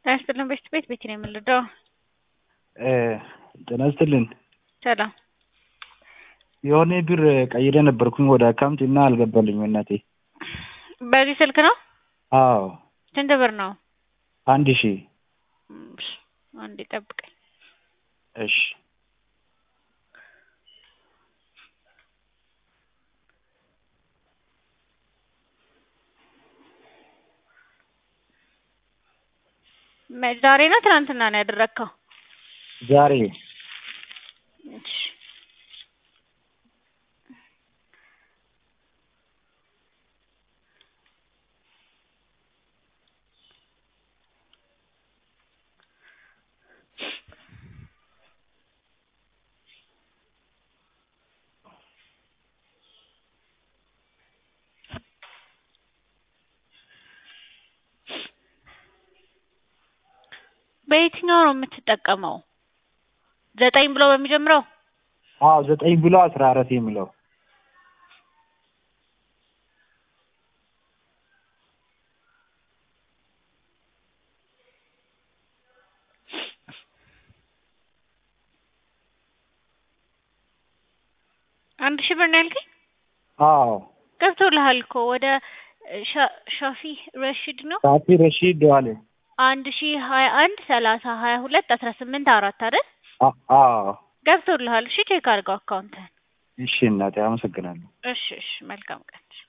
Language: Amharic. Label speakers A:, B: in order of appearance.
A: ጤና ይስጥልን በሽት ቤት ቤት ነው የምንረዳው።
B: ጤና ይስጥልን።
A: ሰላም
B: የሆነ ብር ቀይሬ ነበርኩኝ ወደ አካውንት እና አልገባልኝም እናቴ።
A: በዚህ ስልክ ነው?
B: አዎ
A: ስንት ብር ነው?
B: አንድ ሺህ
A: እሺ፣ አንዴ ጠብቀኝ።
B: እሺ
A: መ- ዛሬ ነው ትናንትና ነው ያደረግከው?
B: ዛሬ
A: እሺ በየትኛው ነው የምትጠቀመው? ዘጠኝ ብሎ በሚጀምረው
B: አዎ ዘጠኝ ብሎ አስራ አራት የሚለው
A: አንድ ሺህ ብር ነው ያልከኝ?
B: አዎ
A: ገብቶልሃል እኮ ወደ ሻ- ሻፊ ረሺድ ነው
B: ሳፊ ረሺድ ዋሌ
A: አንድ ሺህ ሀያ አንድ ሰላሳ ሀያ ሁለት አስራ ስምንት አራት አይደል?
B: አ- አዎ
A: ገብቶልሃል። እሺ ቼክ አድርገው አካውንትህን።
B: እሺ እናቴ አመሰግናለሁ።
A: እሺ እሺ መልካም ቀን።